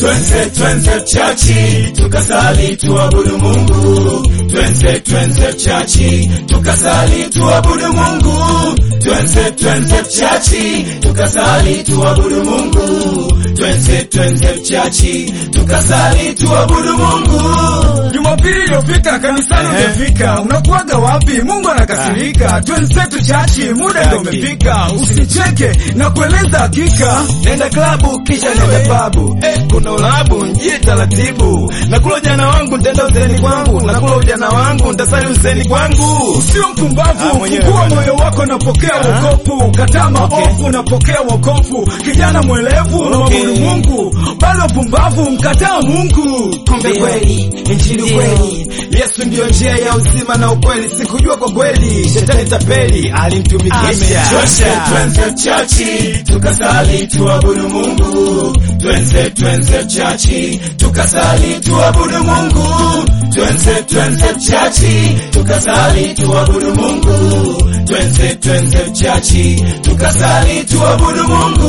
Twenze twenze chachi tukasali tuabudu Mungu. Twenze twenze chachi tukasali tuabudu Mungu. Twenze twenze chachi tukasali tuabudu Mungu. Twenze twenze chachi tukasali tuabudu Mungu. Jumapili iliyopita kanisani Ehe. ungefika, unakuwaga wapi? Mungu anakasirika. Twenzetu chachi, muda ndio umefika. Usicheke na kueleza hakika. Nenda klabu kisha nenda pabu eh, kuna ulabu njie taratibu. Nakula ujana wangu nitaenda useni kwangu, nakula ujana wangu nitasali useni kwangu. Sio Ah, mpumbavu, mwenyewe fungua bwana. moyo wako, napokea wokovu. Kataa maovu, napokea wokovu. Kijana mwelevu, Okay. mwabudu Mungu. Bado pumbavu, mkataa Mungu. Kumbe kweli injili kweli, Yesu ndiyo njia ya uzima na ukweli. Sikujua kwa kweli, shetani tapeli alimtumikisha. Twenze twenze chachi tukasali tuabudu Mungu. Twenze twenze chachi tukasali tuabudu Mungu. Twenze twenze chachi tukasali tuabudu Mungu. Twenze twenze chachi tukasali tuabudu Mungu.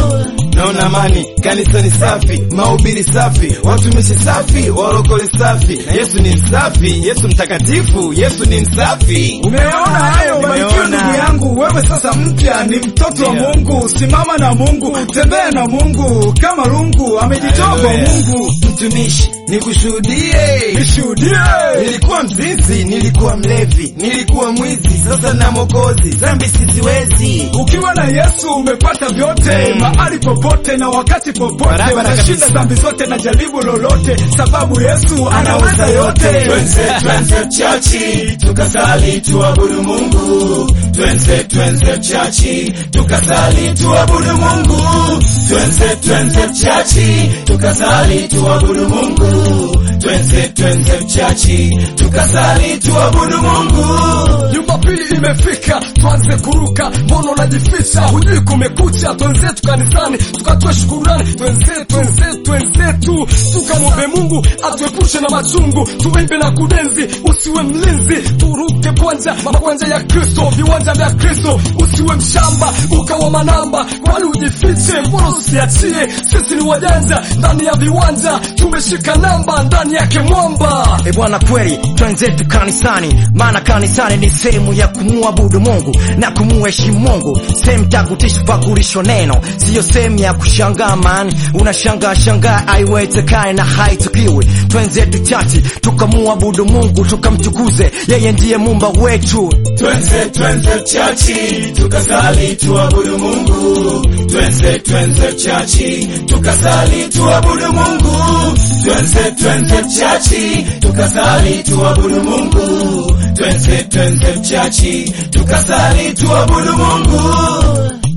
Naona amani, kanisa ni safi, mahubiri safi, watumishi safi, walokole safi. Na Yesu ni msafi, Yesu mtakatifu, Yesu ni msafi. Umeona hayo, barikiwa Nimeona. ndugu yangu. Wewe sasa mpya ni mtoto wa Yeah. Mungu. Simama na Mungu, tembea na Mungu kama lungu amejitoa kwa Hallelujah. Mungu. Mtumishi, nikushuhudie. Nishuhudie. Nilikuwa mzinzi, nilikuwa mlevi, nilikuwa mwizi, sasa na Mwokozi, dhambi siziwezi. Ukiwa na Yesu umepata vyote, Mm. mahali popote na wakati popote, Barabara unashinda kabisa. dhambi zote na jaribu lolote, sababu Yesu anaweza yote. Twenze twenze chachi tukasali tuabudu Mungu. Twenze twenze chachi tukasali tuabudu Mungu. Twenze twenze chachi tukasali tuabudu Mungu. Twenze twenze chachi tukasali tuabudu Mungu. Jumapili imefika, tuanze kuruka. Mbona unajificha? Hujui kumekucha. Twenzetu kanisani tukatoe shukurani. Twenzetu, twenzetu, twenzetu tukamwombe Mungu atuepushe na machungu. Tuimbe na kudenzi, usiwe mlinzi. Turuke kwanja, makwanja ya Kristo, viwanja vya Kristo. Usiwe mshamba ukawa manamba, kwani ujifiche? Mbona usiachie? Sisi ni wajanja ndani ya viwanja, tumeshika namba ndani yake mwamba. E bwana, kweli twenzetu kanisani, maana kanisani ni sehemu ya kumuabudu Mungu na kumuheshimu Mungu, sehemu takutishi pakulisho neno, siyo sehemu ya kushangaa. Man, unashangaa shangaa, aiwezekane na haitukiwi. Twenzetu chachi tukamuabudu Mungu, tukamtukuze yeye, ndiye mumba wetu. Twenze twenze chachi tukasali tuabudu Mungu. Twenze twenze chachi tukasali tuabudu Mungu. Twenze twenze chachi tukasali tuabudu Mungu. Twenze twenze chachi tukasali tuabudu Mungu.